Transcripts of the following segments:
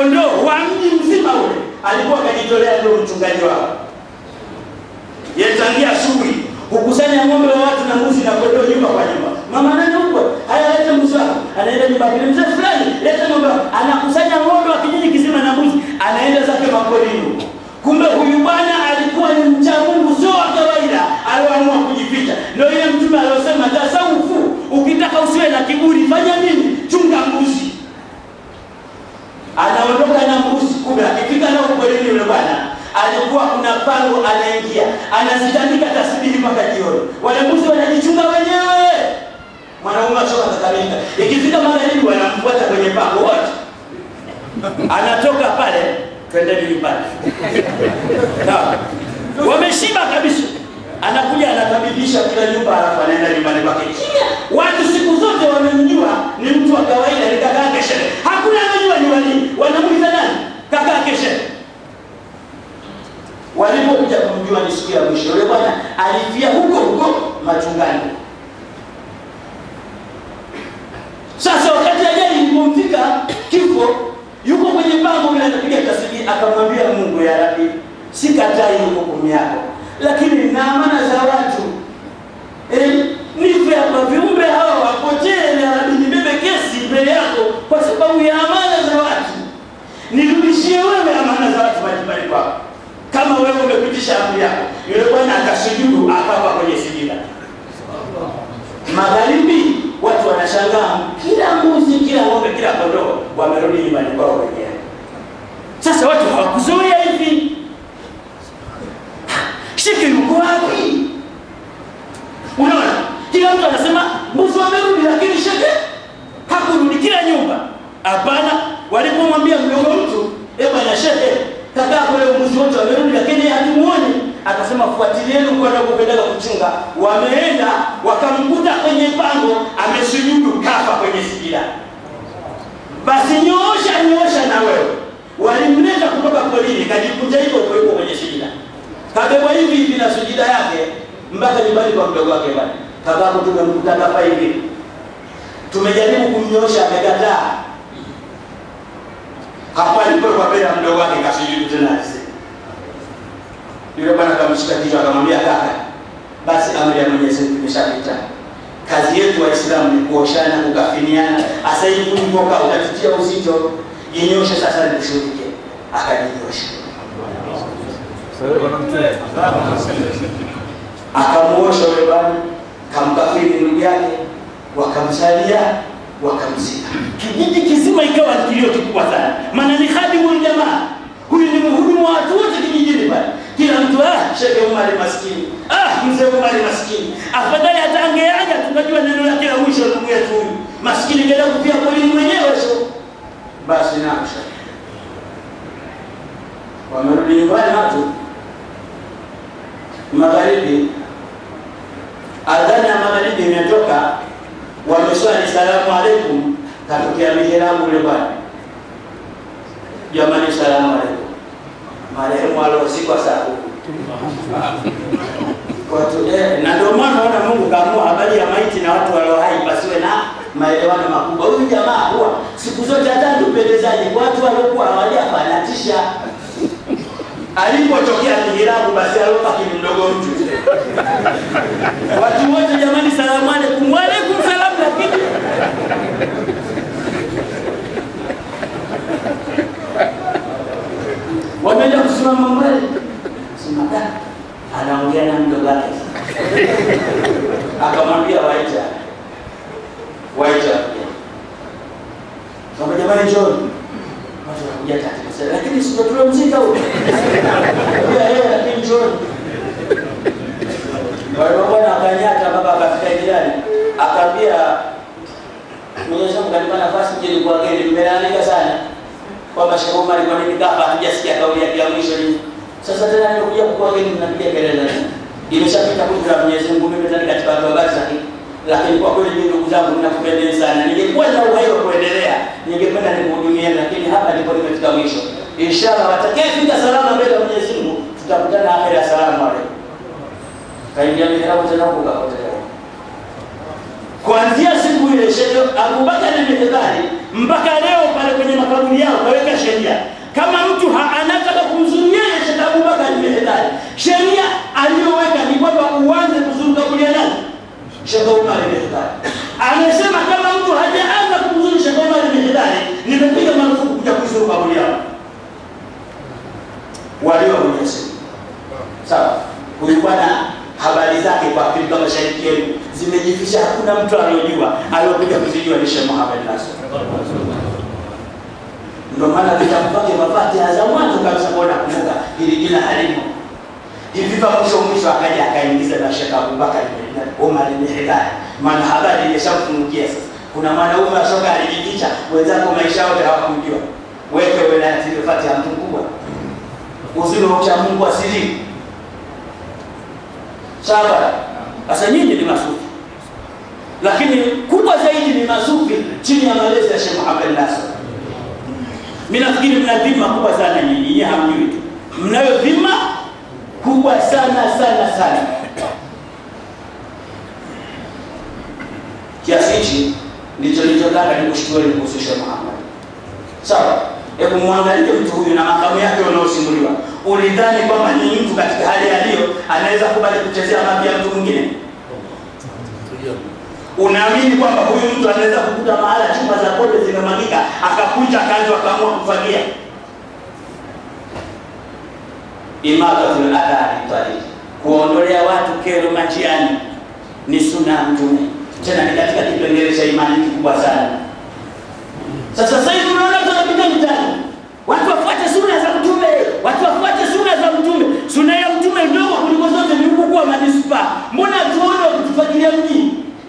kondoo wa mji mzima ule alikuwa akajitolea ndio mchungaji wao. Yetangia asubuhi hukusanya ng'ombe wa watu na mbuzi na kondoo nyumba kwa nyumba. Mama nani huko? Haya, leta mbuzi wako. Anaenda nyumba pili, mzee fulani, leta ng'ombe wako. Anakusanya ng'ombe wa kijiji kizima na mbuzi, anaenda zake maporini huko. Kumbe huyu bwana alikuwa ni mcha Mungu, sio wa kawaida, aliamua kujificha. Ndio ile mtume aliosema tasawufu, ukitaka usiwe na kiburi, fanya nini? Chunga mbuzi. Anaondoka na mbuzi, kumbe akifika nao porini yule bwana alikuwa kuna pango anaingia, anazitandika tasbihi mpaka jioni. Wale mbuzi wanajichunga wenyewe, mwanaume achoka kakamilika. Ikifika magharibi, wanamfuata kwenye pango wote, anatoka pale twendeni nyumbani. Sawa. Wameshiba kabisa. Anakuja anakabidhisha kila nyumba alafu anaenda nyumbani kwake. Kimya. Watu siku zote wamemjua ni mtu wa kawaida ni kaka yake shehe. Hakuna anajua ni wali. Wanamuita nani? Kaka yake shehe. Walipokuja kumjua ni siku ya mwisho, yule bwana alifia huko huko machungani. Sasa wakati ajali ilipomfika kifo, yuko kwenye pango vile anapiga tasbihi, akamwambia Mungu, ya Rabbi, sikatai hukumu yako, lakini na amana za watu eh, nife hapa, viumbe hawa wapotee, ya Rabbi, nibebe kesi mbele yako kwa sababu ya amana za watu, nirudishie wewe amana za watu majumbani kwako, kama wewe umepitisha amri yako. Yule bwana akasujudu, akafa kwenye sijida. Magharibi watu wanashangaa, kila mbuzi, kila ng'ombe, kila kondoo wamerudi nyumbani kwao wenyewe. Sasa watu hawakuzoea hivi. Shike yuko wapi? Unaona, kila mtu anasema mbuzi wamerudi, lakini sheke hakurudi. Kila nyumba hapana. Walipomwambia mdogo mtu, eh bwana sheke, kaka kule mbuzi wote wamerudi, lakini hatumuoni akasema fuatilieni huko anakopendaga kuchunga. Wameenda wakamkuta kwenye pango amesujudu, kafa kwenye sijida. Basi nyoosha nyoosha na wewe. Walimleta kutoka porini, kajikuta hivyo huko huko kwenye sijida, kabebwa hivi hivi na sujida yake mpaka nyumbani kwa mdogo wake. Bwana kakako tumemkuta kafa hivi, tumejaribu kumnyoosha, amekataa. Hapo alipokuwa mbele ya mdogo wake kasujudu tena yule bwana akamshika kichwa akamwambia, kaka, basi amri ya Mwenyezi Mungu imeshapita. Kazi yetu Waislamu ni kuoshana, kukafiniana. Sasa hivi ulipokaa utatutia uzito, jinyoshe sasa nikushuhudie. Akajinyosha, akamuosha yule bwana, kamkafini ndugu yake, wakamsalia, wakamzika. Kijiji kizima ikawa kilio kikubwa sana, maana ni khadimul jamaa huyu ni mhudumu wa watu wote kijijini pale. Kila mtu ah, Sheikh Umar maskini, ah, mzee Umar maskini. Afadhali hata angeaja tunajua neno lake la mwisho ndugu yetu huyu maskini, ngenda kufia polini mwenyewe sio basi. Naamsha wamerudi nyumbani watu magharibi, adhana ya magharibi imetoka, wameswali salamu alaikum, katokea mihirabu ule bwana Jamani, salamu alaikum. Marehemu aliozikwa saa huku watu eh, na ndio maana naona Mungu kaamua habari ya maiti na watu walio hai pasiwe na maelewano makubwa. Huyu jamaa huwa siku zote hata tupendezaji kwa watu waliokuwa hawajafa anatisha. Alipotokea mihirabu, basi alopaki ni mdogo mtu watu wote jamani, salamu alaikum. Wa alaikum salam, lakini wameenda kusimama mbele, sema anaongea na mdogo wake, akamwambia waita waita, kama jamani, njoni watu wanakuja tatu, lakini sio tuliomzika huyo ya yeye, lakini njoni wale bwana akanyata mpaka akafika jirani, akaambia Mwenyezi Mungu kanipa nafasi nje kwa geni, mmelalamika sana kwamba Sheikh Omar kwa nini kafa, hatujasikia kauli yake ya mwisho ni sasa tena nimekuja kwa geni, mnapiga kelele nini? Imeshapita kudra ya Mwenyezi Mungu, mimi tani katika watu wa Barza, lakini kwa kweli mimi ndugu zangu ninakupendeni sana. Ningekuwa na uhai wa kuendelea, ningependa nikuhudumie, lakini hapa ndipo nimefika mwisho. Inshallah watakayefika salama mbele ya Mwenyezi Mungu tutakutana akhera. Asalamu alaykum. Kaingia mihrabu tena huko kapotea. Kuanzia siku ile Sheikh Abubakar al-Mihdhari mpaka leo pale kwenye makaburi yao kaweka sheria kama mtu ha- anataka kumzuru yeye Sheikh Abubakar Mehedari, sheria aliyoweka ni kwamba uanze kuzuru kaburi ya nani? Sheikh Omar Mehedari. Amesema kama mtu hajaanza kumzuru Sheikh Omar Mehedari, nimepiga marufuku kuja kuzuru kaburi yao. Walio kwenye simu. Sawa. Huyu bwana habari zake kwa Afrika Mashariki yenu zimejificha, hakuna mtu aliyojua, aliyokuja kuzijua ni Sheikh Muhammad Nasr. Ndio maana vitabu vyake mafatiha za mwanzo kabisa kuona kumbuka hili jina halimo hivi pa mwisho mwisho akaja akaingiza na Sheikh Abubakar ibn Umar ibn Hidayah, maana habari imeshamfungukia sasa. Kuna mwanaume ashoka alijificha, wenzako maisha yote hawakumjua. Weke wilayati ile fatiha mtu mkubwa, uzuri wa ucha Mungu asili. Sawa. Sasa nyinyi ni masufi, lakini kubwa zaidi ni masufi chini ya malezi ya Sheikh Muhammad Nasr. Mimi nafikiri mna dhima kubwa sana nyinyi, nyinyi hamjui tu. Mnayo dhima kubwa sana sana sana. Kiasi hichi ndicho nilichotaka nikushukueni kuhusu Sheikh Muhammad. Sawa? Hebu mwangalie mtu huyu na makamu yake unaosimuliwa. Ulidhani kwamba ni mtu katika hali aliyo anaweza kubali kuchezea mambo ya mtu mwingine? Unaamini kwamba huyu mtu anaweza kukuta mahala chuma za pombe zimemwagika akakunja kanzu akaamua kufagia? Imatatul adhari tariq, kuondolea watu kero majiani ni sunna ya Mtume, tena ni katika kipengele cha imani kikubwa sana. Sasa sasa hivi unaona tunapita mtaani, watu wafuate sunna za Mtume, watu wafuate sunna za Mtume. Sunna ya Mtume ndogo kuliko zote ni ukuu wa manispaa. Mbona tuone wakitufagilia mji?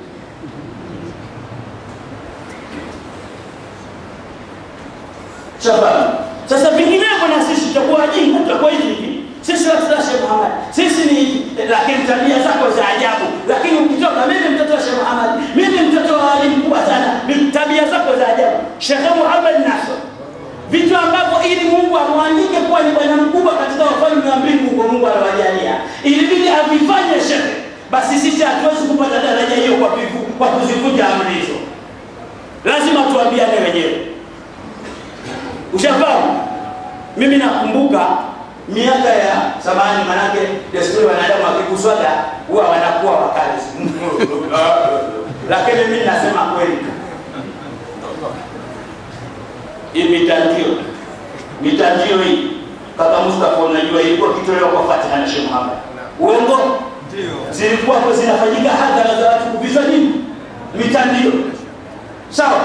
Shababu. Sasa vinginevyo na sisi tutakuwa wajinga, tutakuwa hivi hivi. Sisi watu wa Sheikh Muhammad, sisi ni hivi, lakini tabia zako za ajabu. Lakini ukitoka, mimi mtoto wa Sheikh Muhammad, mimi mtoto wa wali mkubwa sana, ni tabia zako za ajabu. Sheikh Muhammad Nasr, vitu ambavyo ili Mungu amwandike kuwa ni bwana mkubwa katika wafalme wa mbingu, kwa Mungu anawajalia, ilibidi avifanye Sheikh. Basi sisi hatuwezi kupata daraja hiyo kwa vivu- kwa kuzivunja amri hizo, lazima tuambiane wenyewe. Ushafahamu? Mimi nakumbuka miaka ya zamani, manake desturi wanadamu wakiguswaga huwa wanakuwa wakali, lakini mimi nasema kweli, hii mitandio mitandio hii kaka Mustafa, unajua ilikuwa kitolewa kwa Fatiha na Sheikh Muhammad, uongo zilikuwa kwa zinafanyika hadhara za watu kuvishwa nini mitandio, sawa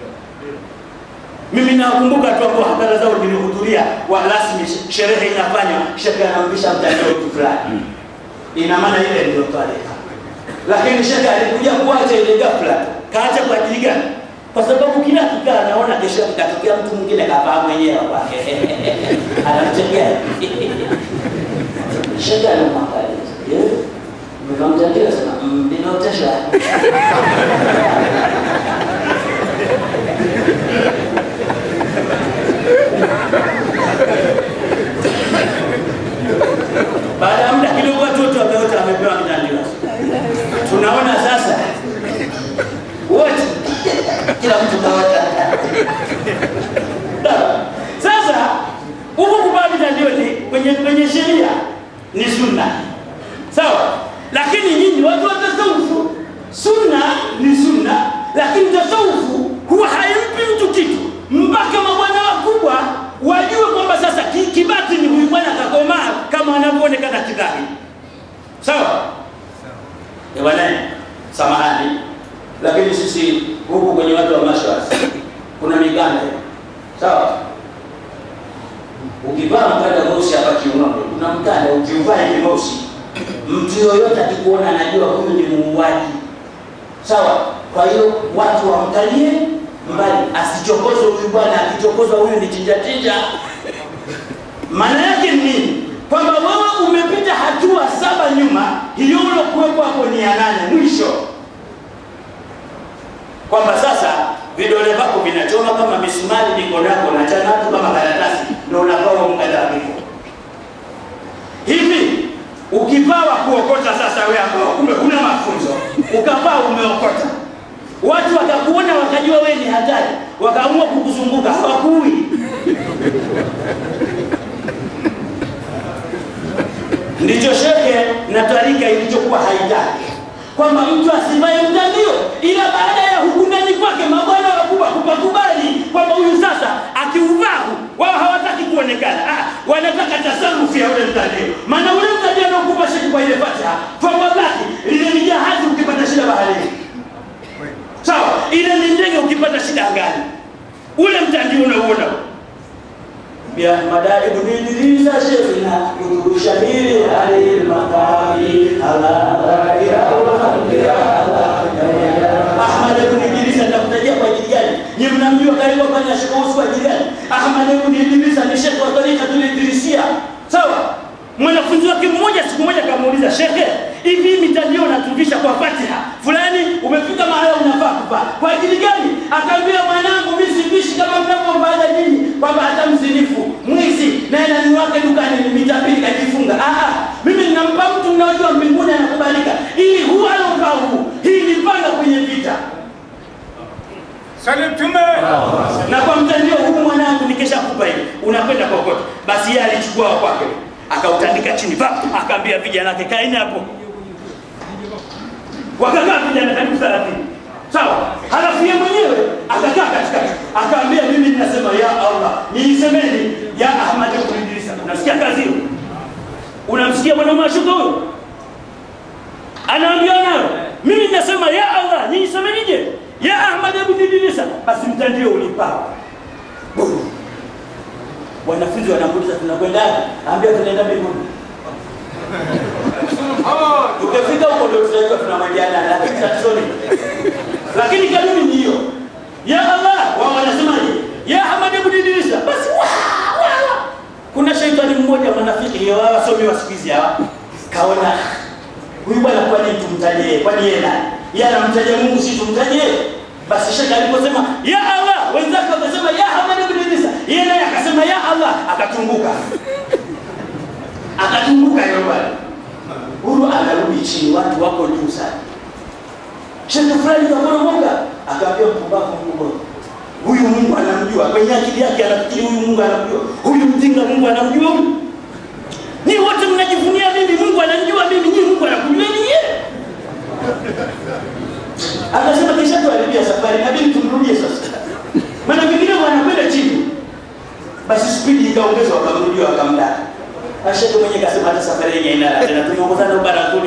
mimi nakumbuka tu hapo hadhara zao nilihudhuria wa rasmi, sherehe inafanywa, shekhe anamvisha mtandao mtu fulani, ina maana ile ndio tarehe. Lakini shekhe alikuja kuacha ile ghafla, kaacha kwa ajili gani? Kwa sababu kila kikaa naona kesho kikatokea mtu mwingine kavaa mwenyewe kwake anamchekea shekhe anamwangalia eh, mmemwangalia sana, mmeotesha baada ya muda kidogo watu wote wameota wamepewa kitandio. Tunaona sasa wote kila mtu kaota. Sasa huku kuvaa vitandio ni kwenye kwenye sheria ni sunna, sawa. Lakini nyinyi watu wa tasawufu, sunna ni sunna, lakini tasawufu huwa haimpi mtu kitu mpaka mabwana wakubwa wajue kwamba sasa ki- kibati ni huyu bwana kakomaa kama anavyoonekana kidhahiri, sawa. Eh bwana, samahani, lakini sisi huku kwenye watu wa mashwas kuna miganda, sawa. Ukivaa mkanda mweusi hapa kiunoni, kuna mkanda ukiuvaa hivi mweusi, mtu yoyote akikuona anajua huyu ni muuaji, sawa. Kwa hiyo watu wamkalie mbali, asichokozwe huyu bwana. Akichokozwa huyu ni chinja chinja. Maana yake ni nini? Kwamba wewe umepita hatua saba nyuma, hiyo ulokuwepo hapo ni ya nane mwisho, kwamba sasa vidole vyako vinachoma kama misumari, mikono yako na chana tu kama karatasi, ndio unavaa mkanda wa kifo hivi. Ukivaa wa kuokota sasa, wewe ambao kumbe huna mafunzo, ukavaa umeokota, watu wakakuona wakajua wewe ni hatari, wakaamua kukuzunguka hawakui ndicho sheke na tarika ilichokuwa haitaki kwamba mtu asivae mtandio ila baada ya hukunani kwake mabwana wakubwa kupakubali kwamba huyu sasa akiuvaa wao hawataki kuonekana ah, wanataka tasarufu ya ule mtandio maana ule mtandio anaokupa sheki kwa ile fatiha fawabaki lile ni jahazi ukipata shida baharini sawa ile ni ndege ukipata shida angani ule mtandio unauona ya madai bunidiriza shefina kudurushamiri alil maqami ala ya Ahmad ibn Idrisa ndakutajia kwa ajili gani? Ni mnamjua karibu fanya shekausi kwa ajili gani? Ahmad ibn Idrisa ni shekhe wa tarika tulidrisia. Sawa? Mwanafunzi wake mmoja siku moja kamuuliza shekhe, hivi mitandio unatufisha kwa Fatiha fulani, umefika mahala unafaa kuvaa kwa ajili gani? Akaambia mwanangu, mimi sivishi kama mnavyofanya nyinyi, kwamba hata mzinifu mwizi naye nani wake dukani ni mita mbili kajifunga. Ah, mimi ninampa mtu mnaojua mbinguni anakubalika, ili huu anaovaa huu, hii ni panga kwenye vita Sali Mtume. na kwa mtandio huu mwanangu nikishakupa hivi unakwenda kokote basi yeye alichukua wa kwake akautandika chini pa akaambia vijana wake kaeni hapo wakakaa vijana karibu thelathini sawa halafu yeye mwenyewe akakaa katikati akaambia mimi ninasema ya allah niisemeni ya ahmad ibn idrisa unasikia kazi hiyo unamsikia bwana mashuka huyo anaambia nayo mimi ninasema ya allah niisemenije ya ahmad ibn idrisa basi mtandio ulipaa Bum. wanafunzi wanamuuliza tunakwenda ambia tunaenda mbinguni tukifika huko ndio tunajua tunamwendea lakini tatizo ni lakini kanuni ni hiyo ya allah wao wanasemaje ya ahmad ibn idrisa basi wa, wa. kuna shaitani mmoja mwanafiki hiyo hawa wasomi wa siku hizi hawa kaona huyu bwana kwani tumtajie kwani yeye nani yeye anamtaja mungu si tumtajie basi shaka aliposema ya allah wenzake wakasema ya ahmad ibn idrisa yeye naye akasema ya allah akatunguka akatunguka yule bwana huyu anarudi chini watu wako juu sana shekhe fulani kaporomoka akaambia mpumbavu mkubwa huyu mungu anamjua kwenye akili yake anafikiri huyu mungu anamjua huyu mjinga mungu anamjua huyu ni wote mnajivunia mimi mungu ananijua mimi nyinyi mungu anakujua nyinyi akasema kisha tuharibia safari nabidi tumrudie sasa maana vingine wanakwenda chini basi spidi ikaongezwa wakamrudia wakamdaka asheke mwenye kasema hata safari yenye inala tena tumeongozana ubarakuni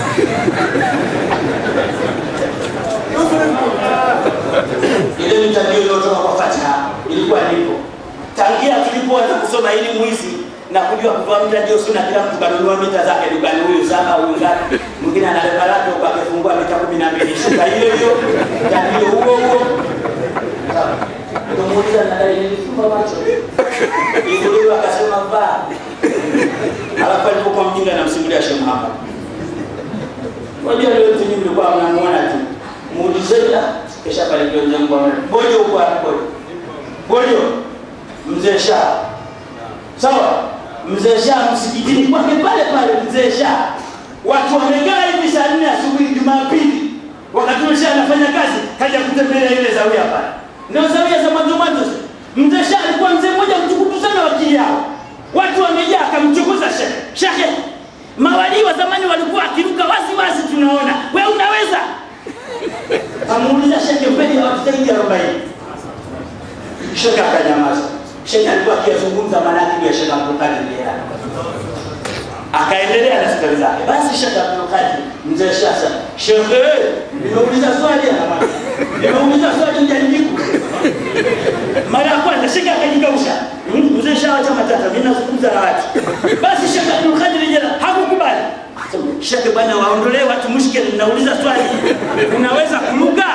ile mitandio iliyotoka kwa fatiha ilikuwa nipo tangia tulipoanza kusoma hili mwizi na kujua kuvaa mtandio suna kila mtu kanunua mita zake dukani huyu saba huyu ngapi mwingine ana leba lake huko akifungua mita kumi na mbili shuka hiyo hiyo mtandio huo huo tumuuliza nadai nilifumba macho iguliwa akasema vaa alafu alipokuwa mjinga namsimulia Sheikh Muhammad wajua leo mtu mlikuwa mnamuona tu muulizeni kisha pale ndio mzangu bojo huko hapo bojo mzee Shah sawa mzee Shah msikitini kwake pale pale mzee Shah watu wamekaa hivi saa nne asubuhi Jumapili wakati ule anafanya kazi kaja kutembelea ile zawia pale ndio zawia za mwanzo mwanzo mzee Shah alikuwa mzee mmoja mtukutu sana wakili yao watu wamejaa akamchokoza shehe shehe mawalii wa zamani walikuwa akiruka wazi wazi tunaona we unaweza amuuliza sheke mbele ya watu zaidi ya arobaini sheke akanyamaza sheke alikuwa akiyazungumza manaki ya sheke abdulkadir jilani akaendelea na stori zake basi sheke abdulkadir mzee shasa sheke nimeuliza swali anamwambia nimeuliza swali hujanijibu mara ya kwanza sheke akajikausha mzee shawacha matata mimi nazungumza na watu basi sheke abdulkadir jilani hakukubali sheke bwana waondolee watu mushkeli nauliza swali unaweza kuruka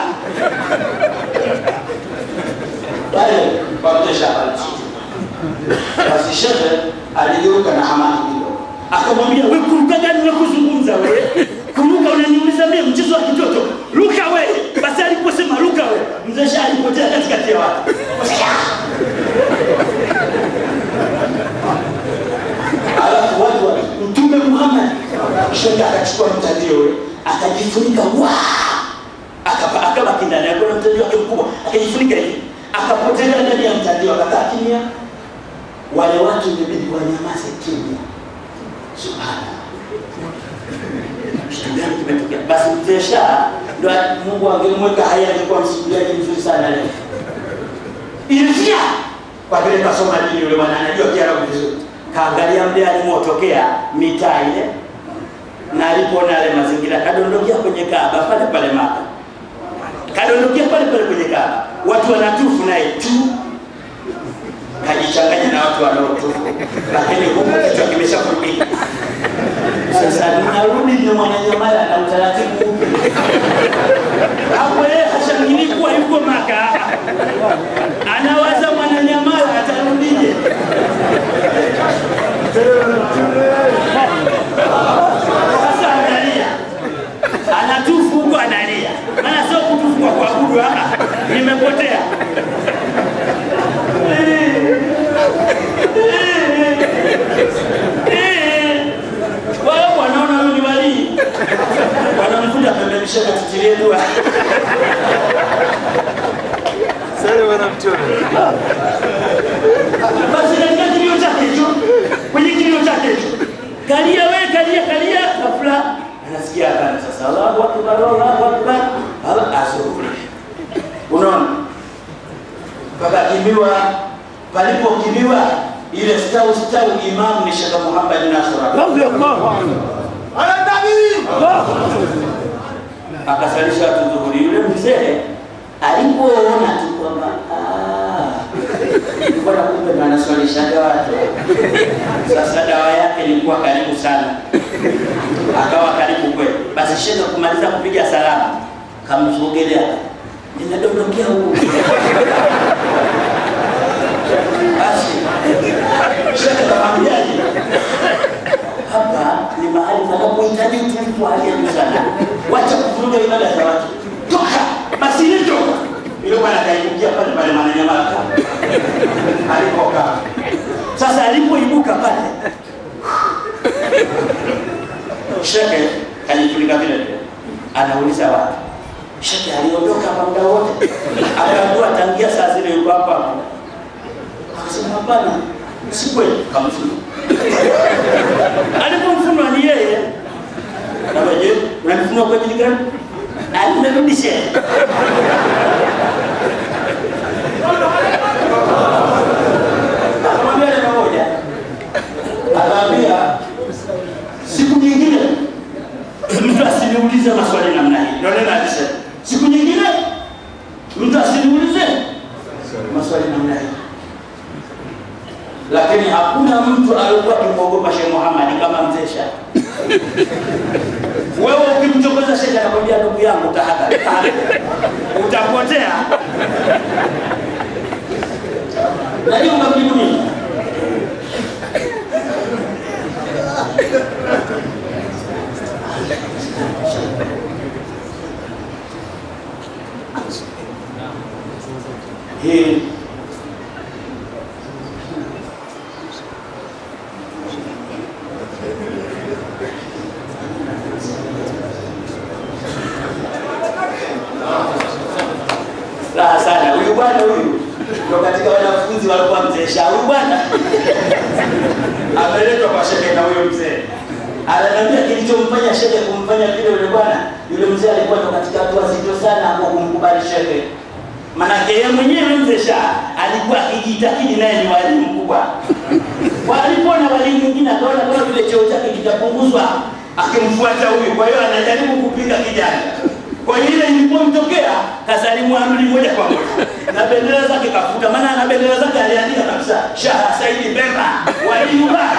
pale kwa mzee Shabani basi sheke aligeuka na hamaki kidogo akamwambia we kuruka gani unakuzungumza we kuruka unaniuliza mimi mchezo wa kitoto ruka we basi aliposema ruka we mzee Shah alipotea katikati ya watu alafu watu wa mtume Muhammad shekhe akachukua mtandio ule akajifunika wa akaba akabaki ndani alikuwa na mtandio wake mkubwa akajifunika hivi akapotelea ndani ya mtandio, akakaa kimya. Wale watu imebidi wanyamaze kimya. Subhanallah, kitu gani kimetokea? Basi mzee Shah ndo Mungu angemweka hai, angekuwa msimuliaji mzuri sana leo. Ilifia kwa vile kasoma dini, yule bwana anajua Kiarabu vizuri, kaangalia mle alimotokea mitaa ile, na alipoona yale mazingira, kadondokea kwenye Kaaba pale pale Maka, kadondokea pale pale kwenye Kaaba, watu wanatufu naye tu kajichanganya na watu wanaotufu, lakini huku kichwa kimeshafunika. Sasa ninarudi ni Mwananyamala na utaratibu upi? Hapo yeye hashangilii kuwa yuko Maka, anawaza Mwananyamala atarudije? Sasa analia, anatufu huko, analia, maana sio kutufu kwa kuabudu, ah, nimepotea wao wanaona huyu ni walii, wanamkuja pembeni, shaka tutilie dua. Sasa wanamchora. Basi katika kilio chake hicho, kwenye kilio chake hicho, kalia we, kalia kalia, ghafla anasikia adhana sasa, Allahu akbar, Allahu akbar, ala asubuhi. Unaona, pakakimbiwa, palipokimbiwa ile stau stau, imamu ni Sheikh Muhammad Nasr Ala nabii. akasalisha watu dhuhuri. Yule mzee alipoona tu kwamba "Ah, ilikuwa na kumbe ndo anaswalishaga watu, sasa dawa yake ilikuwa karibu sana, akawa karibu kweli. Basi shekhe kumaliza kupiga salamu, kamsogelea, ninadondokea huku basi shekhe kamwambiaje, hapa ni mahali panapohitaji utulivu wa hali ya juu sana. Wacha kuvuruga ibada za watu, toka basi, ile toka. Ile bwana kaibukia pale pale Mwananyamala alipokaa. Sasa alipoibuka pale, shekhe kajitulika vile vile, anauliza watu, shekhe aliondoka hapa muda wote? Akaambiwa tangia saa zile yuko hapa hapa. Akasema hapana, si kweli, kamfunga alipomfunwa ni yeye. Kama je, unanifunua kwa ajili gani? Alinirudisha. Akamwambia neno moja, akaambia siku nyingine mtu asiniulize maswali namna hii. Ndio neno alisema, siku nyingine mtu asiniulize maswali namna hii lakini hakuna mtu alikuwa akimwogopa Sheikh Muhammad kama mzee Shah. Wewe ukimchokoza Sheikh anakwambia ndugu yangu, tahadhari, tahadhari, utapotea. Najua unamjibu nini? Hii raha sana. Huyu bwana huyu ndo katika wanafunzi walikuwa mzee Shah. Huyu bwana ameletwa kwa shehe na huyo mzee ananiambia kilichomfanya shehe kumfanya vile yule bwana, yule mzee alikuwa ndo katika watu wazito sana hapo kumkubali shehe. Manake yeye mwenyewe mzee Shah alikuwa akijitakidi naye ni walimu mkubwa. Walipoona walimu mwingine akaona kama vile cheo chake kitapunguzwa, akimfuata huyu. Kwa hiyo anajaribu kupiga kijana. Kwa hiyo ile ilipomtokea kasalimu amri moja kwa moja na bendera zake kafuta, maana na bendera zake aliandika kabisa Shah Saidi Bemba walimu ba.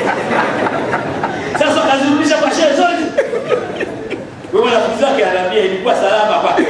Sasa kazirudisha kwa shehe zote. Wewe wanafunzi wake anaambia ilikuwa salama kwake.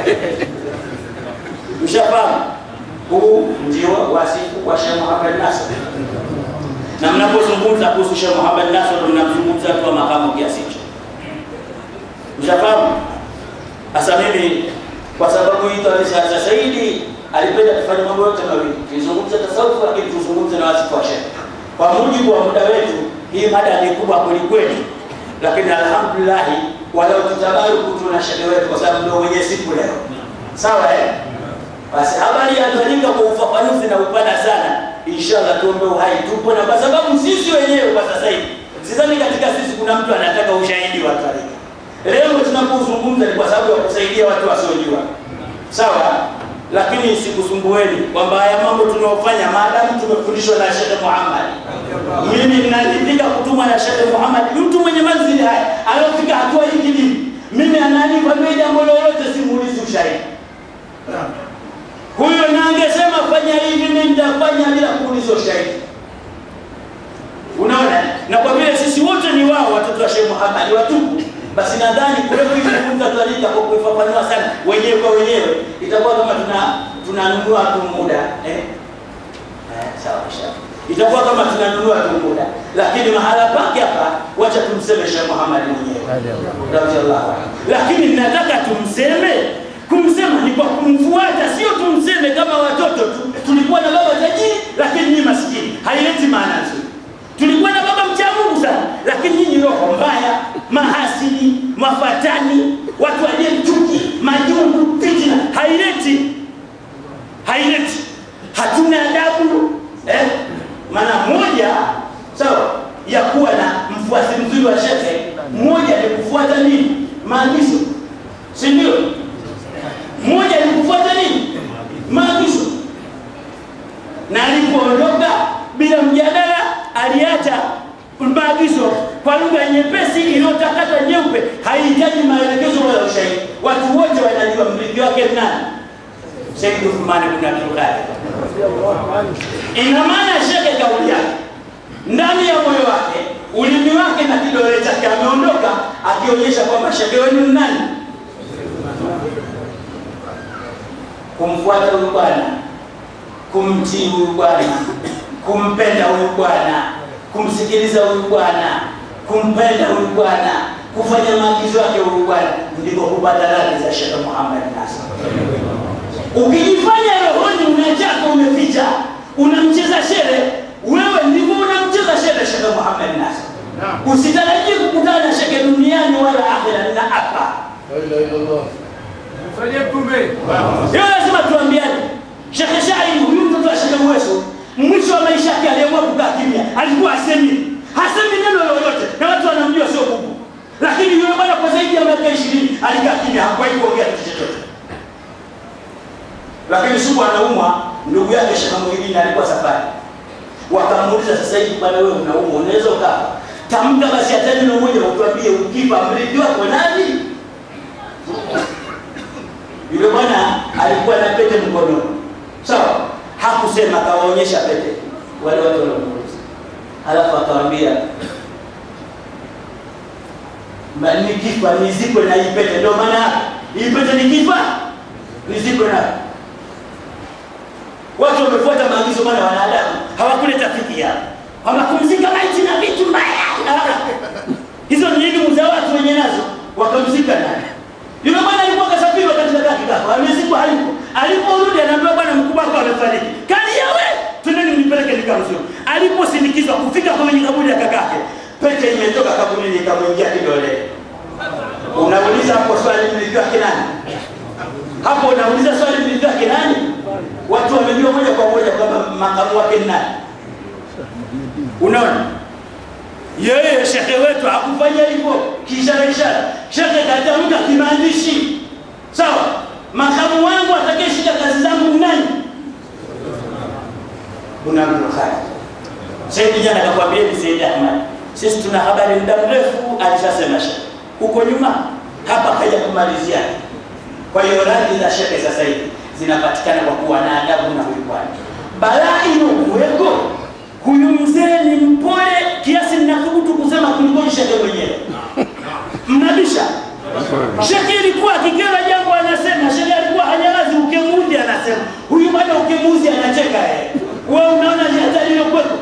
Mshafahamu? Huu ndio wasifu wa Sheikh Muhammad Nasr. Na mnapozungumza kuhusu Sheikh Muhammad Nasr mnamzungumza tu wa makamu kiasi hicho. Mshafahamu? Sasa mimi kwa sababu hii Sheikh Saidi alipenda kufanya mambo yote mawili. Tuzungumze tasawuf lakini tuzungumze na wasifu wa Sheikh. Kwa mujibu wa muda wetu, hii mada ni kubwa kweli kweli. Lakini alhamdulillah walau tutabaruku tuna shehe wetu kwa sababu ndio mwenye siku leo. Sawa eh? Basi habari ya Tariqa kwa ufafanuzi na upana sana, inshallah tuombe uhai tupo, na kwa sababu sisi wenyewe kwa sasa hivi sidhani katika sisi kuna mtu anataka ushahidi wa Tariqa. Leo tunapozungumza ni kwa sababu ya kusaidia watu wasiojua, sawa lakini sikusumbueni kwamba haya mambo tunaofanya maadamu tumefundishwa na Sheikh Muhammad. Mimi ninaridhika kutumwa na Sheikh Muhammad, mtu mwenye manzili haya aliyofika hatua hii kidini. Mimi ananiambia jambo lolote, simuulizi ushahidi. Huyo na angesema fanya hivi, mimi nitafanya bila kuuliza ushahidi. Unaona, na kwa vile sisi wote ni wao watoto wa Sheikh Muhammad watupu basi nadhani kule kujifunza Tariqa kwa kuifafanua sana wenyewe kwa wenyewe itakuwa kama tuna tunanunua tu muda eh? Eh, sawa sawa, itakuwa kama tunanunua tu muda, lakini mahala pake hapa, wacha tumseme Sheikh Muhammad mwenyewe radhiallahu anhu, lakini nataka tumseme. Kumsema ni kwa kumfuata, sio tumseme kama watoto tu. Tulikuwa na baba tajiri, lakini ni maskini, haileti maana nzuri tulikuwa na baba mcha Mungu sana, lakini nyinyi roho mbaya, mahasidi, mafatani, watu walio chuki, majungu, fitina, haileti haileti, hatuna adabu eh? Maana moja sawa ya kuwa na mfuasi mzuri wa shekhe, mmoja ni kufuata nini? Maagizo, si ndio? Mmoja ni kufuata nini? Maagizo. Na alipoondoka bila mjadala aliacha maagizo kwa lugha nyepesi iliyotakata nyeupe, haihitaji maelekezo wala ushahidi. Watu wote wanajua mrithi wake ni nani? Sayyid Uthman bin Abdul Qadir. Ina maana shekhe kauli yake ndani ya moyo wake, ulimi wake na kidole chake ameondoka, akionyesha kwamba shekhe wenu ni nani? Kumfuata huyu bwana, kumtii huyu bwana kumpenda huyu bwana, kumsikiliza huyu bwana, kumpenda huyu bwana, kufanya maagizo yake huyu bwana, ndiko kupata radhi za Sheikh Muhammad Nasr. Ukijifanya rohoni unachaka umeficha, unamcheza shere, wewe ndivyo unamcheza shere Sheikh Muhammad Nasr. Usitarajie kukutana na shekhe duniani wala akhera, na hapa hiyo lazima tuambiane. Shekhe Shai huyu mtoto wa Shekhe Mweso mwisho wa maisha yake aliamua kukaa kimya, alikuwa asemi hasemi neno lolote, na watu wanamjua sio bubu. Lakini yule bwana kwa zaidi ya miaka ishirini alikaa kimya, hakuwahi kuongea kitu chochote. Lakini siku anaumwa, ndugu yake Sheikh Muhyiddin alikuwa safari, wakamuuliza sasa hivi, bwana, wewe unaumwa, unaweza ukafa? Tamka basi hata neno moja, utuambie ukifa mrithi wako nani? Yule bwana alikuwa na pete mkononi, sawa hakusema akawaonyesha pete wale watu waliomuuliza, halafu akawaambia nikifa nizikwe na hii pete. Ndio maana yake hii pete nikifa nizikwe nayo. Watu wamefuata maagizo, maana wanadamu hawakuleta fikira kwamba kumzika maiti na vitu mbaya. Hizo ni elimu za watu wenye nazo, wakamzika naye. Yule bwana alikuwa kasafiri wakati kaka kikafa, amezikwa hayupo. Aliporudi anaambiwa bwana mkubwa wako amefariki. Kali yawe, twendeni nipeleke nikamzuru. Aliposindikizwa kufika kwenye kaburi ya kakake, pete imetoka kaburini ikamwingia kidoleni. Unauliza hapo swali mrithi wake nani? Hapo unauliza swali mrithi wake nani? Watu wamejua moja kwa moja kwamba makamu wake ni nani. Unaona? Yeye shekhe wetu hakufanya hivyo kiishara ishara. Shekhe katamka kimaandishi, sawa. Makamu wangu atakayeshika kazi zangu ni nani? Kuna Abdul Khadir. Saidi jana akakwambia ni Said Ahmad, sisi tuna habari muda mrefu, alishasema shekhe huko nyuma, hapa kaja kumalizia. Kwa hiyo radhi za shekhe sasa hivi zinapatikana kwa kuwa na adabu na huyu bwana. Balaa inokuweko huyu mzee ni mpole kiasi ninathubutu kusema kuliko shekhe mwenyewe. Mnabisha shekhe ilikuwa akikera jambo anasema, shekhe alikuwa hanyarazi, ukemuzi anasema, huyu bwana ukemuzi anacheka yeye. Wewe unaona ni hatari iliyokuwepo.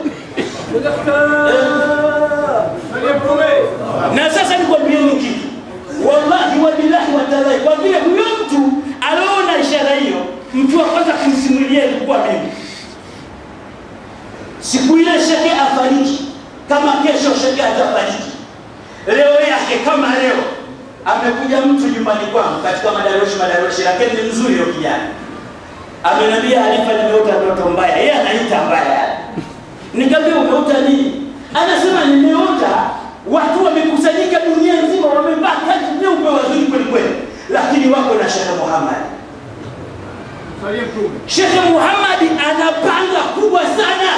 Na sasa nikwambieni kitu, wallahi wa billahi wa taala, kwa vile huyo mtu aliona ishara hiyo, mtu wa kwanza kumsimulia ilikuwa mimi siku ile shekhe afariki, kama kesho shekhe atafariki, leo yake kama leo, amekuja mtu nyumbani kwangu katika madaroshi madaroshi, lakini ni mzuri huyo kijana, amenambia Halifa, nimeota ndoto mbaya. Yeye anaita mbaya. Nikamwambia umeota nini? Anasema nimeota watu wamekusanyika dunia nzima, wamevaa kanzu nyeupe wazuri kweli kweli, lakini wako na Sheikh Muhammad. Sheikh Muhammad ana panga kubwa sana,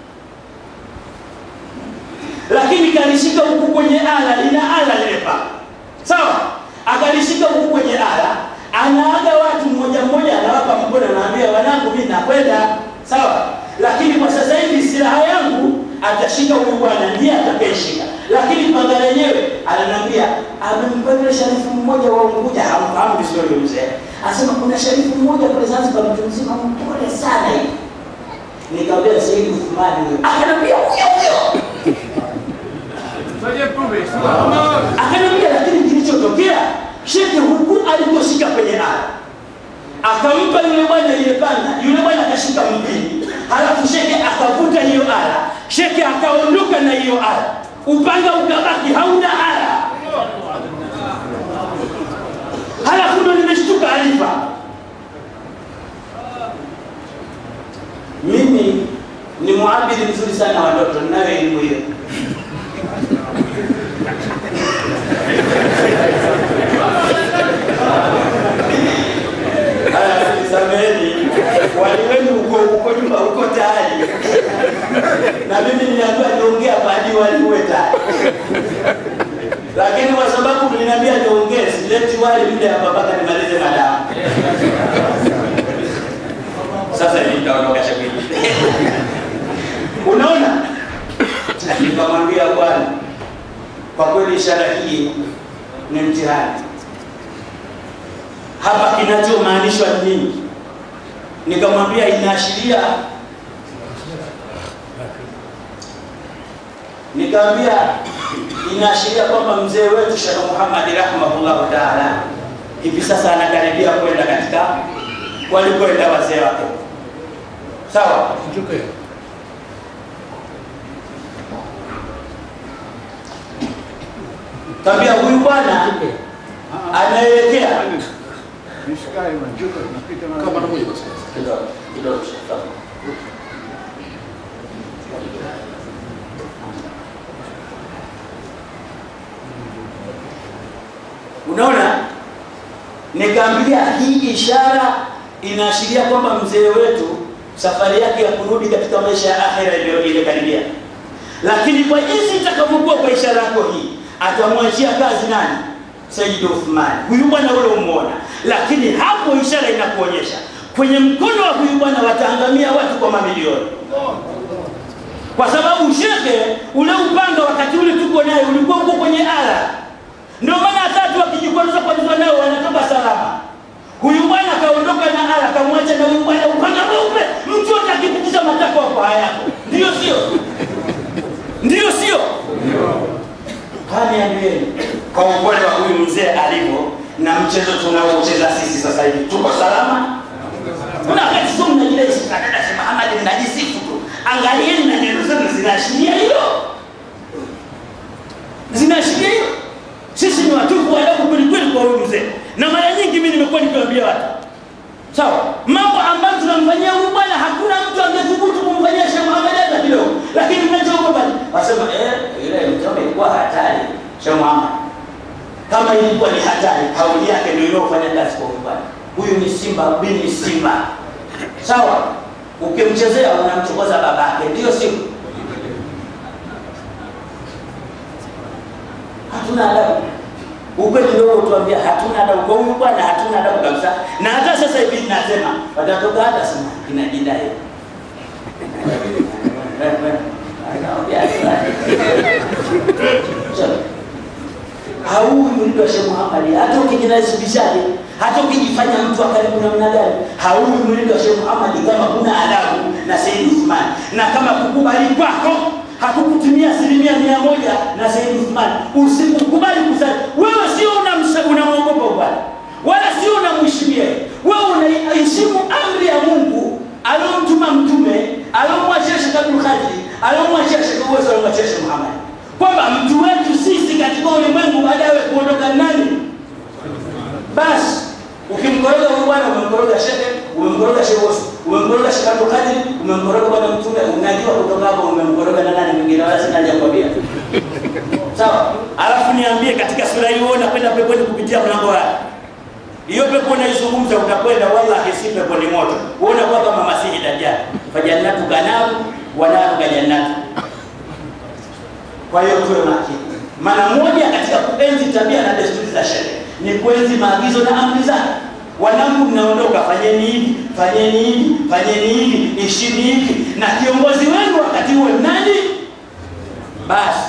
lakini kalishika huku kwenye ala, lina ala lile panga, sawa? Akalishika huku kwenye ala, anaaga watu mmoja mmoja, anawapa mkono, anaambia wanangu, mimi nakwenda, sawa? Lakini kwa sasa hivi silaha yangu atashika huyu bwana, ndiye atakayeshika, lakini panga lenyewe ananiambia, amempa yule sharifu mmoja wa Unguja, hamfahamu vizuri yule mzee, anasema kuna sharifu mmoja kule Zanzibar, mtu mzima mpole sana hivi. Nikamwambia Said Uthmani huyo, akanambia huyo huyo akaniambia lakini kilichotokea shekhe huku aliposhika kwenye ala akampa yule bwana ile panga yule bwana akashika mpini halafu shekhe akavuta hiyo ala shekhe akaondoka na hiyo ala upanga ukabaki hauna ala halafu ndo nimeshtuka alifa mimi ni muabidi mzuri sana wa ndoto ninayo elimu hiyo sameni wali wenu uko uko nyuma uko tayari na mimi niliambiwa niongea baadi wali uwe tayari lakini kwa sababu mliniambia niongee sileti wali mle hapa mpaka nimalize madamu sasa nitaondoka shabiki unaona nikamwambia bwana kwa kweli ishara hii ni mtihani hapa kinachomaanishwa ni nini nikamwambia inaashiria nikamwambia inaashiria kwamba mzee wetu Sheikh Muhammad rahimahullahu taala hivi sasa anakaribia kwenda katika walikwenda wazee wake sawa Kaambia huyu bwana anaelekea kidogo kidogo unaona nikaambia hii ishara inaashiria kwamba mzee wetu safari yake ya kurudi katika maisha ya akhera ndio ile karibia lakini kwa jinsi itakavyokuwa kwa ishara yako hii atamwachia kazi nani Sayyid Uthman huyu bwana ule umuona lakini hapo ishara inakuonyesha kwenye mkono wa huyu bwana wataangamia watu kwa mamilioni kwa sababu shekhe ule upanga wakati ule tuko naye ulikuwa uko kwenye ala ndio maana hata wakijikwaruza kwa nzwa nao wanatoka salama huyu bwana kaondoka na ala kamwacha na huyu bwana upanga mweupe mtu yote akipitisha matakwa kwa hayako ndio sio ndio sio kaniambieni kwa upole wa huyu mzee alivyo na mchezo tunaocheza sisi sasa hivi tuko salama kuna wakati sio mnajidai kadada sema Ahmad mnajisifu tu angalieni na neno zenu zinaashiria hilo zinaashiria hilo sisi ni watupu wadogo kweli kweli kwa huyu mzee na mara nyingi mimi nimekuwa nikiwaambia watu sawa mambo ambayo tunamfanyia huyu bwana hakuna mtu angethubutu kumfanyia Sheikh Muhammad hata kidogo lakini mnachoogopa wasema eh ile mtume ilikuwa hatari Sheikh Muhammad kama ilikuwa ni hatari kauli yake ndio iliyofanya kazi kwa huyu bwana huyu ni simba bini simba sawa ukimchezea unamchokoza babake ndio sio hatuna adabu ukweli ndio tuambia hatuna adabu kwa huyu bwana hatuna adabu kabisa na hata sasa hivi nasema watatoka hata sema inajidai hauwi mrido wa Sheikh Muhammad hata ukijinasibishaje hata ukijifanya mtu wa karibu namna gani hauwi mrido wa Sheikh Muhammad kama kuna adabu na Sayyid Uthman na kama kukubali kwako hakukutumia asilimia mia moja na Sayyid Uthman usikukubali kusali wewe sio unamwogopa bwana wala sio unamheshimia wewe unaheshimu amri ya Mungu aliyomtuma mtume aliyomwachia Sheikh Abdul Qadir aliyomwachia Sheikh Uwezo aliyomwachia Sheikh Muhammad kwamba mtu wetu sisi katika ulimwengu baadaye kuondoka nani basi ukimkoroga huyu bwana umemkoroga shekhe umemkoroga Sheikh Osu, umemkoroga Sheikh Abdul Qadir, umemkoroga bwana mtume, unajua kutoka hapo umemkoroga na nani mwingine wala sina haja kuambia. Sawa? Alafu niambie katika sura hiyo unakwenda peponi kupitia mlango wapi? Hiyo pepo unaizungumza utakwenda wallahi si pepo ni moto. Wewe unakuwa kama Masihi Dajjal. Fajannatu kanaru wa naru kajannatu. Kwa hiyo tuwe makini. Maana moja katika kuenzi tabia na desturi za sheria ni kuenzi maagizo na amri zake. Wanangu, mnaondoka, fanyeni hivi, fanyeni hivi, fanyeni hivi, ishini hivi, na kiongozi wenu wakati huo nani? Basi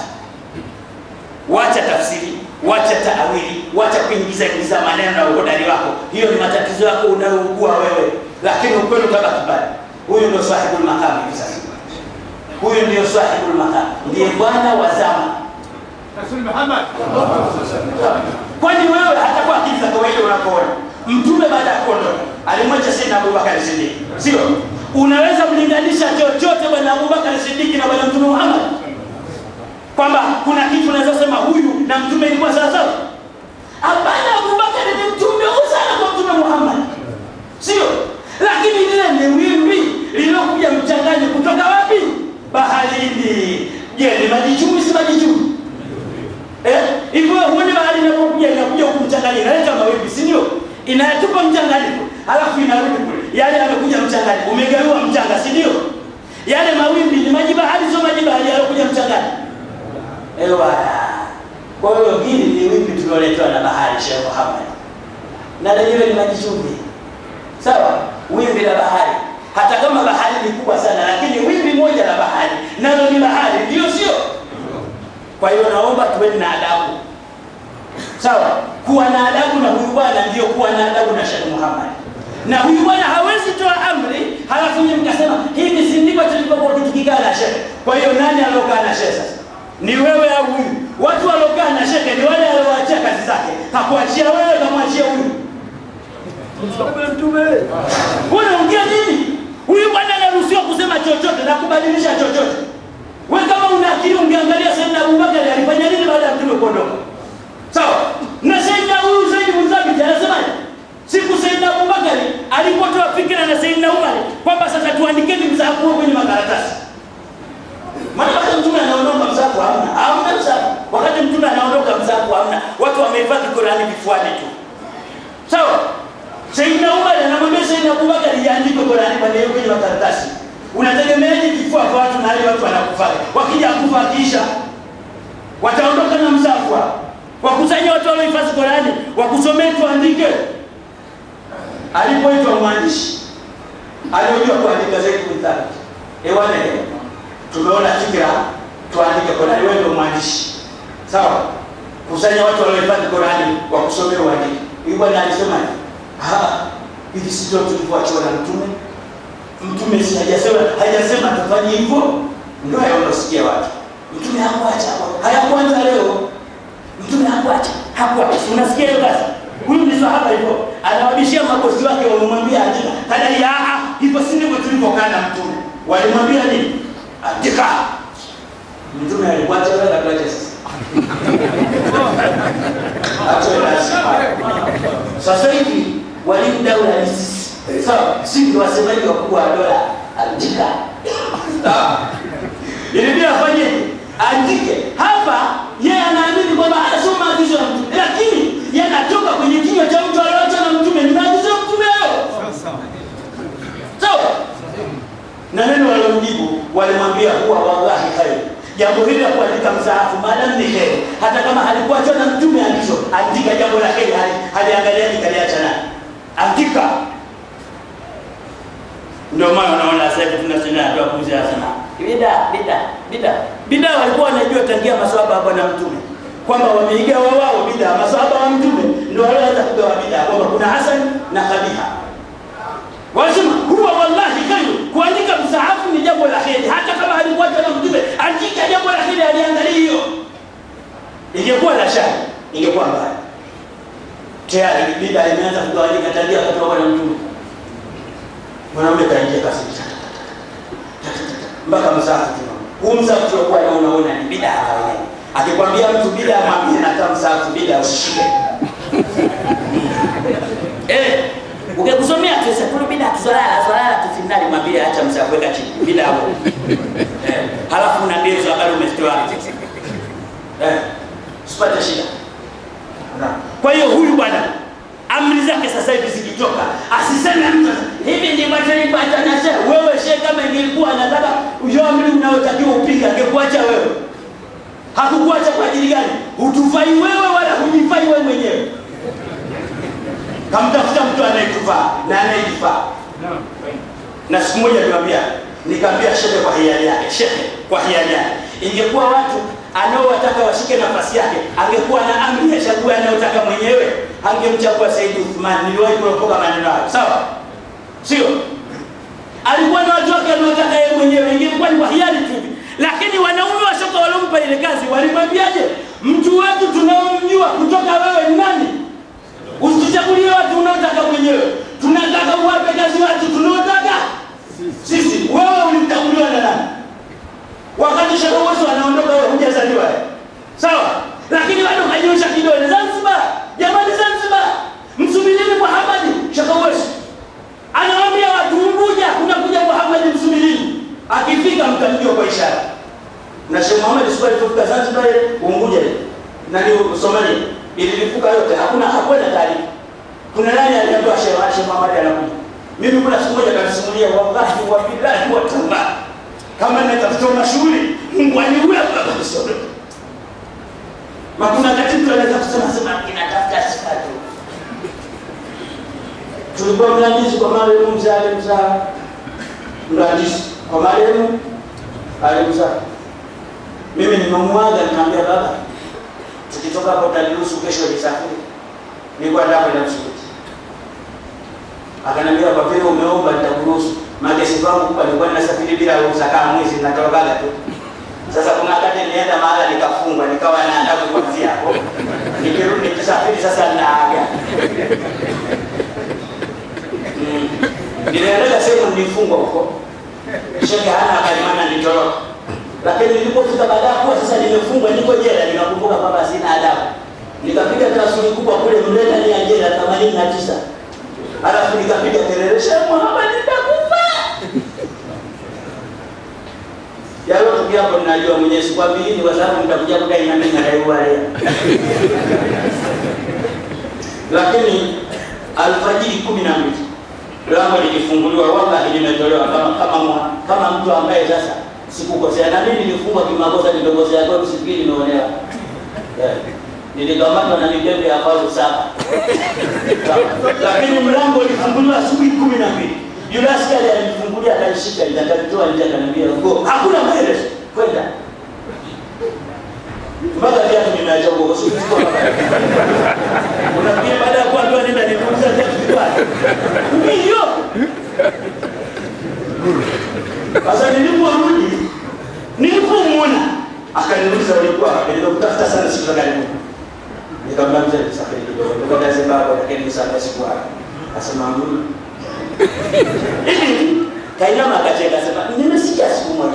wacha tafsiri, wacha taawili, wacha kuingiza ingiza maneno na uhodari wako. Hiyo ni matatizo yako unayougua wewe, lakini ukweli utabaki pale. Huyu ndio sahibul maqam hivi sasa. Huyu ndio sahibul maqam, ndiye bwana wa zama. Rasul Muhammad. Kwani wewe hata kwa akili za kawaida unapoona mtume baada ya kuondoka alimwacha Sayyidina Abubakar Siddiq, sio? Unaweza mlinganisha chochote bwana Abubakar Siddiq na bwana Mtume Muhammad, kwamba kuna kitu unaweza sema huyu na mtume ilikuwa sawa sawa? Hapana, Abubakar ni mtume sana kwa Mtume Muhammad, sio? Lakini lile ni wimbi lililokuja mchanganyi kutoka wapi? Baharini. Je, ni maji chumvi si maji chumvi? Eh, hivyo huoni bahari inapokuja inakuja huku mchanganyiko, inaleta mawimbi, si ndio? Inayatupa mchanganyiko, halafu inarudi kule. Yale yamekuja mchanganyiko, umegawiwa mchanga, si ndio? Yale mawimbi ni maji bahari, sio maji bahari yalokuja mchanganyiko. Ewa. Kwa hiyo hili ni wimbi tuliloletewa na bahari, Sheikh Muhammad, na lenyewe ni maji chumvi, sawa? Wimbi la bahari, hata kama bahari ni kubwa sana, lakini wimbi moja la bahari nalo ni bahari, ndio sio? Kwa hiyo naomba tuweni na adabu, sawa? Kuwa na adabu na huyu bwana ndio kuwa na adabu na Sheikh Muhammad. Na huyu bwana hawezi toa amri halafu nyinyi mkasema hivi si ndivyo tulivyokuwa tukikaa na Sheikh. Kwa hiyo nani aliokaa na Sheikh sasa? Ni wewe au huyu? Watu waliokaa na Sheikh ni wale walioachia kazi zake, hakuachia wewe, kamwachia huyu. Unaongea nini? Huyu bwana anaruhusiwa kusema chochote na kubadilisha chochote. Wewe kama una akili ungeangalia Sayyidina Abubakar alifanya nini baada ya mtume kuondoka. Sawa? Na Sayyidina huyu Zaid bin Thabit anasemaje? Siku Sayyidina Abubakar alipotoa fikra na Sayyidina Umar kwamba sasa tuandikeni msahafu huo kwenye makaratasi. Maana wakati mtume anaondoka msahafu hamna. Hamna msahafu. Wakati mtume anaondoka msahafu hamna. Watu wamehifadhi Qur'ani vifuani tu. Sawa? Sayyidina Umar anamwambia Sayyidina Abubakar iandike Qur'ani kwenye makaratasi. Unategemeaje kifua kwa watu na hali watu wanakufa? Wakija kufa kisha wataondoka na msafu wakusanya watu waliohifadhi Qurani wakusomee tuandike. Alipoitwa mwandishi aliojua kuandika zaidi kuthabit, ewane tumeona fikra tuandike Qurani, wewe ndio mwandishi sawa. Kusanya watu waliohifadhi Qurani wakusomee uandike. Huyu bwana alisema hivi, si ndio tulivyoachiwa na mtume Mtume si hajasema hajasema tufanye hivyo, ndio hayo unasikia watu. Mtume hakuacha hapo, hayakuanza leo. Mtume hakuacha, hakuacha. Unasikia hiyo basi? Huyu ni sahaba hivyo, anawabishia mabosi wake, wamemwambia andika, kadai a hivyo si ndivyo tulivyokaa na mtume. Walimwambia nini? Andika. Mtume alikuacha wewe, atuache sasa. Acha lazima. Sasa hivi walimu daula ni sisi sawa, si ndio wasemaji wakubwa wa dola. Andika ilibidi afanye andike hapa. Yeye anaamini kwamba anasoma maagizo ya mtume, lakini yanatoka kwenye kinywa cha mtu aliyoacha na mtume, ni maagizo ya mtume hayo, sawa. Na neno walomjibu walimwambia, huwa wallahi khair, jambo hili la kuandika msaafu maadamu ni heri, hata kama halikuachwa na mtume agizo, andika jambo la heri, haliangaliaji kaliacha nani, andika ndio maana unaona sasa hivi tunasema ndio kuuza sana. Bida, bida, bida. Bida walikuwa wanajua tangia maswahaba hapa na mtume kwamba wameiga wao wao bida, maswahaba wa mtume ndio walianza kugawa bida kwamba kuna Hasan na Kabiha. Wanasema huwa wallahi khairu, kuandika msahafu ni jambo la heri, hata kama halikuwa na mtume, andika jambo la heri, aliangalia hiyo. Ingekuwa la shari, ingekuwa mbaya. Tayari bida imeanza kugawanyika tangia kutoka na mtume mwanaume kaingia kasi mpaka msafu tuna huu msafu tuliokuwa na unaona ni bida kawaida. Akikwambia mtu bida, mwambie nata msafu bida, usishike eh, ukikusomea tu sasa kuna bida tu swalala swalala tufinali mwambie acha msakuweka chini bila hapo eh, halafu unaambia hizo habari umezitoa eh, usipate shida kwa hiyo huyu bwana amri zake sasa hivi zikitoka asiseme mtu hivi ndivyo tulipata na shehe wewe shehe kama ingelikuwa anataka hiyo amri unayotakiwa upige angekuacha wewe hakukuacha kwa ajili gani hutufai wewe wala hujifai wewe mwenyewe kamtafuta mtu anayekufaa na anayejifaa na siku moja niwaambia nikaambia shehe kwa hiari yake shehe kwa hiari yake ingekuwa watu anaowataka washike nafasi yake angekuwa na amri ya chague anayotaka mwenyewe angemchagua Said Uthman niliwahi kuropoka maneno hayo sawa sio alikuwa na watu wake anaotaka yeye mwenyewe ingekuwa ni kwa hiari tu hivi. lakini wanaume wa soka waliompa ile kazi walimwambiaje mtu wetu tunaomjua kutoka wewe ni nani usituchagulie watu unaotaka mwenyewe tunataka uwape kazi watu tunaotaka sisi wewe ulimchaguliwa na nani wakati Sheikh Uwesu anaondoka wewe hujazaliwa eh? sawa lakini bado kanyosha kidole Zanzibar jamani Zanzibar msubirini Muhammad Sheikh Uwesu anawaambia watu Unguja kunakuja Muhammad msubirini akifika mtamjua kwa ishara na Sheikh Muhammad siku alipofika Zanzibar ile Unguja ile na ni Somalia ililipuka yote hakuna hakuna taarifa kuna nani aliambiwa Sheikh Sheikh Muhammad anakuja mimi kuna siku moja kanisimulia wallahi wa billahi wa taala kama natafuta mashughuli Mungu aniue baba kusoma makuna kati mtu anaweza kusema sema kinatafuta sifa tu tulikuwa mlandizi kwa marehemu mzee alimzaa mlandizi kwa marehemu alimzaa mimi nimemwaga nikamwambia baba tukitoka hapo utaniruhusu kesho nisafiri nilikuwa nataka kwenda msikiti akaniambia kwa vile umeomba nitakuruhusu maana siku yangu kubwa nilikuwa ninasafiri bila ruhusa kama mwezi ninatorokaga tu sasa kuna wakati nilienda mahala nikafungwa nikawa naandaa kuanzia hapo nikirudi nikisafiri sasa naaga mm. niliendaga sehemu nilifungwa huko sheke hana akalimana nitoroka lakini nilipofika baada ya kuwa sasa nimefungwa niko jela nikakumbuka kwamba sina adabu nikapiga tasuri kubwa kule mlenda ni ya jela themanini na tisa alafu nikapiga kelele Sheikh Muhammad nitakufa yalo tukia hapo ninajua mwenye siku mbili kwa sababu mtakuja kudai na mimi nadaiwa leo lakini alfajiri kumi na mbili lango lilifunguliwa wallahi limetolewa kama kama mwa- kama mtu ambaye sasa sikukosea na mimi nilifungwa kimakosa nilokosea kwa msikili nimeonewa yeah. nilikamatwa na midembe ya faru saba lakini mlango ulifunguliwa asubuhi kumi na mbili yule askari alinifungulia akanishika nitakalitoa nje akaniambia go hakuna maelezo kwenda mpaka viatu nimeacha huko kwa sababu sikuwa kama unafikiri baada ya kuambiwa nenda niliuza viatu vikwani hiyo sasa niliporudi nilipomwona akaniuliza ulikuwa nilikutafuta sana siku za karibuni nikamwambia mzee nisafiri kidogo tukaenda Zimbabwe lakini nisafiri siku hapo asema mimi hivi kainama akacheka sema nimesikia siku moja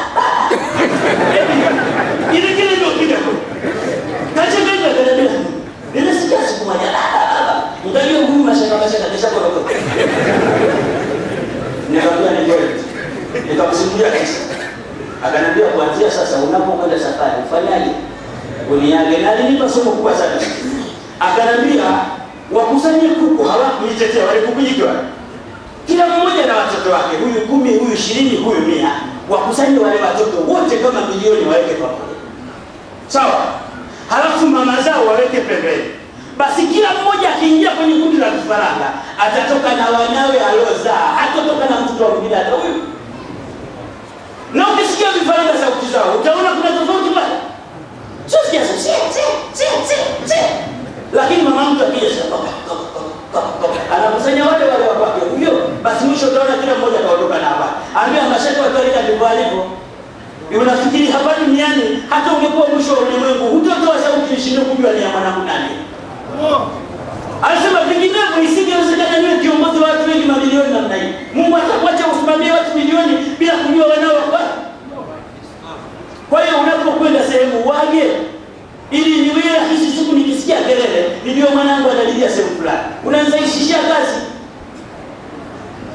ile kile ndio kile tu kacheka ile kile nimesikia siku moja ndio huyu mashaka mashaka kisha kwa nikamwambia ni kweli nikamsimulia kisa akaniambia kuanzia sasa unapokwenda safari ufanyaje uniage na alinipa somo kubwa sana akaniambia wakusanye kuku hawakunitetea walikukujikiwa kila mmoja na watoto wake huyu kumi huyu ishirini huyu mia wakusanye wale watoto wote kama milioni waweke pamoja sawa halafu mama zao waweke pembeni basi kila mmoja akiingia kwenye kundi la vifaranga atatoka na wanawe aliozaa hatotoka na mtoto wa mwingine hata huyu na ukisikia vifaranga sauti zao utaona kuna tofauti pale sio sikia si si si si si lakini mama mtu akija sasa anakusanya wale wale wa kwake huyo basi mwisho utaona kila mmoja kaondoka na habari ambia mashaka watarika ndivyo alivyo unafikiri hapa duniani hata ungekuwa mwisho wa ulimwengu hutotoa sauti ishinde kujua ni ya mwanangu nani anasema vinginevyo isingewezekana niwe kiongozi wa watu wengi mamilioni namna hii mungu atakuacha usimamie watu milioni bila kujua wanao wa kwa hiyo unapokwenda sehemu wage ili niwe rahisi siku nikisikia kelele nijue mwanangu analilia sehemu fulani unanisaishishia kazi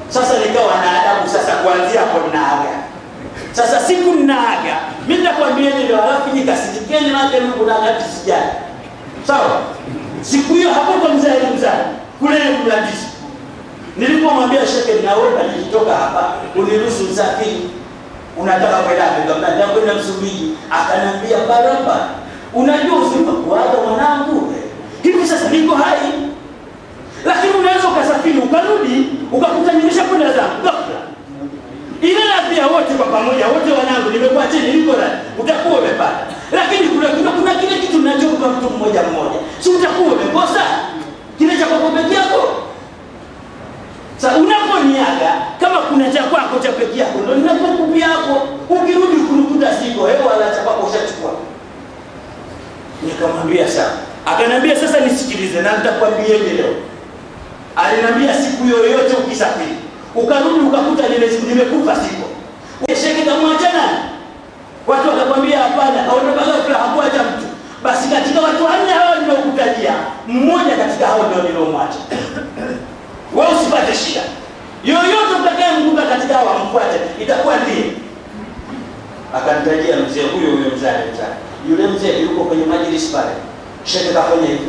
Sasa nikawa na adabu sasa, kuanzia hapo naaga. Sasa siku naaga, mimi nitakwambia ndio, alafu nikasijikeni nake Mungu na wakati sijali. Sawa? Siku hiyo hapo kwa mzee mzee kule Mlandizi. Nilipomwambia sheke, naomba nikitoka hapa uniruhusu msafiri. Unataka kwenda wapi? Nikamwambia nataka kwenda Msumbiji. Akaniambia barabara. Unajua uzima kuaga mwanangu. Hivi sasa niko hai. Lakini unaweza ukasafiri ukarudi ukakuta nimeshakwenda zangu ghafla. Ile radhi ya wote kwa pamoja, wote wanangu, nimekuwa chini, niko radhi, utakuwa umepata. Lakini kuna kuna, kuna kile kitu ninachompa mtu mmoja mmoja, si utakuwa umekosa kile cha kwako peke yako. Sasa unaponiaga kama kuna cha kwako cha peke yako, ndio ninapokupa yako, ukirudi kunikuta siko hewa wala cha kwako ushachukua. Nikamwambia sawa, akaniambia sasa nisikilize, na nitakwambieje leo. Aliniambia siku yoyote ukisafiri ukarudi ukakuta nime- nimekufa siko, sheke kamwacha nani? Watu wakakwambia hapana, aondoka ghafla, hakuacha mtu. Basi katika watu wanne hao niliokutajia, mmoja katika hao ndio niliomwacha. Wewe usipate shida yoyote, utakayemkuta katika hao amfuate, itakuwa ndiye. Akanitajia mzee huyo huyo mzee mzee, yule mzee yuko kwenye majlisi pale, sheke kafanya hivyo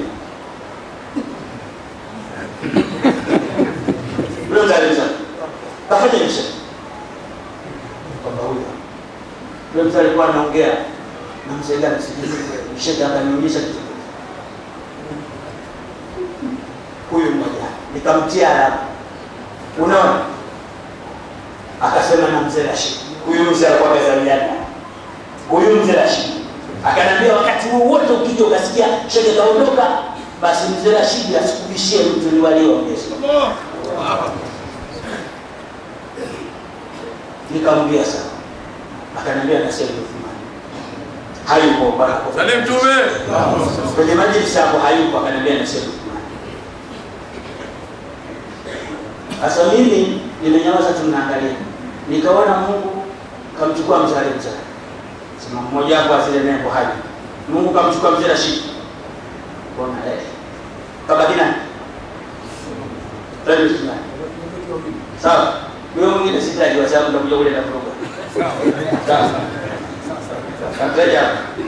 yule mzee mzee kafanya hivyo kwamba huyo yule mzee alikuwa anaongea na mzee gani sijui, sheke akanionyesha kitu huyu mmoja nikamtia alama, unaona, akasema na mzee Rashid. Huyu mzee alikuwa amezaliana, huyu mzee Rashid akaniambia, wakati wowote ukija ukasikia sheke kaondoka, basi mzee Rashid asikubishie mtu ni walioongeza. Nikamwambia sawa, akaniambia na sema Uthmani hayupo bwana, Salim Tume. kwenye majlisi hapo hayupo, akaniambia na sema Uthmani Sasa mimi nimenyamaza tu naangalia. Nikaona Mungu kamchukua mzee mzee. Sema mmoja wapo asile nembo haji. Mungu kamchukua mzee Rashid. Bona eh. Kabaki nani? Rabbi Sulaiman. Sawa. Wewe mwingine sitaji kwa sababu nitakuja kule na kuroga. Sawa. Kataja.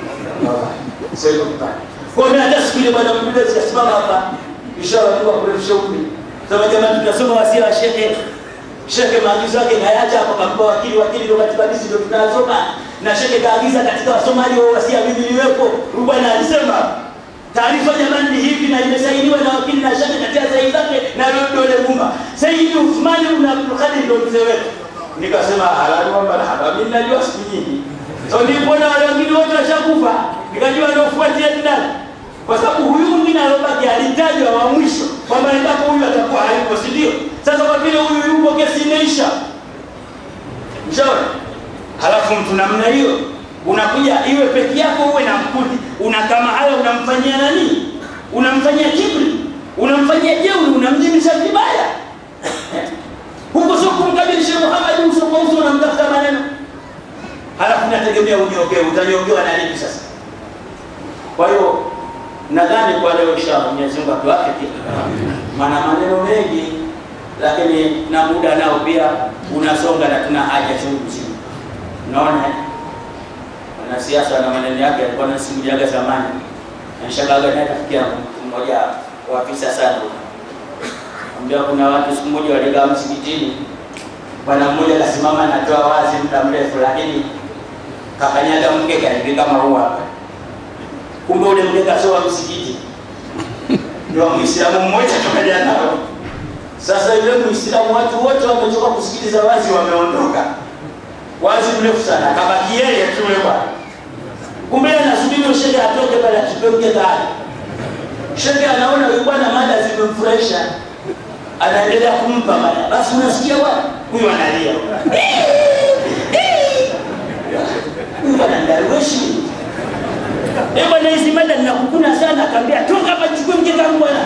Sio kupata. Kwa mimi hata siku ile bwana mbele sikasimama hapa. Inshallah Mungu akurefushe umri. Sema jamani, tunasoma wasia wa shekhe. Shekhe maagizo yake kayacha hapo, kampa wakili, wakili ndio katika hadithi ndio tunasoma, na shekhe kaagiza katika wasomaji wa wasia mimi niwepo. Huyu bwana alisema taarifa jamani ni hivi, na imesainiwa na wakili na shekhe katika sahihi zake na dole gumba. Sayyid Uthman ibn Abdul Qadir ndio mzee wetu. Nikasema halali wa marhaba, mimi najua siku nyingi. So nilipoona wale wengine wote washakufa, nikajua ndio fuatia ni nani kwa sababu huyu mwingine alobaki alitajwa wa mwisho kwamba endapo huyu atakuwa hayupo, si ndio? Sasa kwa vile huyu yupo, kesi imeisha, mshauri. Halafu mtu namna hiyo unakuja iwe peke yako, uwe na mkundi, una kama haya, unamfanyia nani? Unamfanyia kibri, unamfanyia jeuri, unamjimisha vibaya huko, sio kumkabili Sheikh Muhammad uso kwa uso, unamtafuta maneno, halafu nategemea unyogee. Utanyogewa na nini sasa? Kwa hiyo nadhani kwa leo inshallah Mwenyezi Mungu atuafiki, maana maneno mengi, lakini na muda nao pia unasonga na tuna haja chungu mzima. Unaona, eh? wanasiasa na maneno yake alikuwa nasimuliaga zamani, inshallah naye tafikia mtu mmoja wa afisa sana ambia, kuna watu siku moja waligaa msikitini, bwana mmoja akasimama anatoa wazi muda mrefu, lakini kakanyaga mke kaivika maua hapa kumbe ule mkeka sio wa msikiti, ndio wa Muislamu mmoja tukaja nao. Sasa yule Muislamu, watu wote wamechoka kusikiliza wazi, wameondoka. Wazi mrefu sana, kabaki yeye tu yule bwana. Kumbe anasubiri shekhe atoke pale achukue mkeka wake. Shekhe anaona huyu bwana mada zimemfurahisha, anaendelea kumpa mada. Basi unasikia bwana, huyu analia, huyu bwana ndarueshi Eh bwana, hizi mada ninakukuna sana. Akaambia toka hapa, chukue mkeka wangu bwana.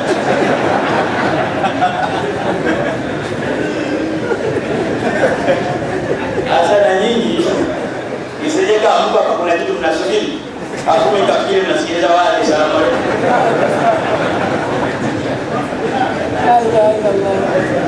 Sasa na nyinyi isije kama Mungu hapa kuna kitu mnasubiri, hapo ikafikiri mnasikiliza wale. Salamu alaykum.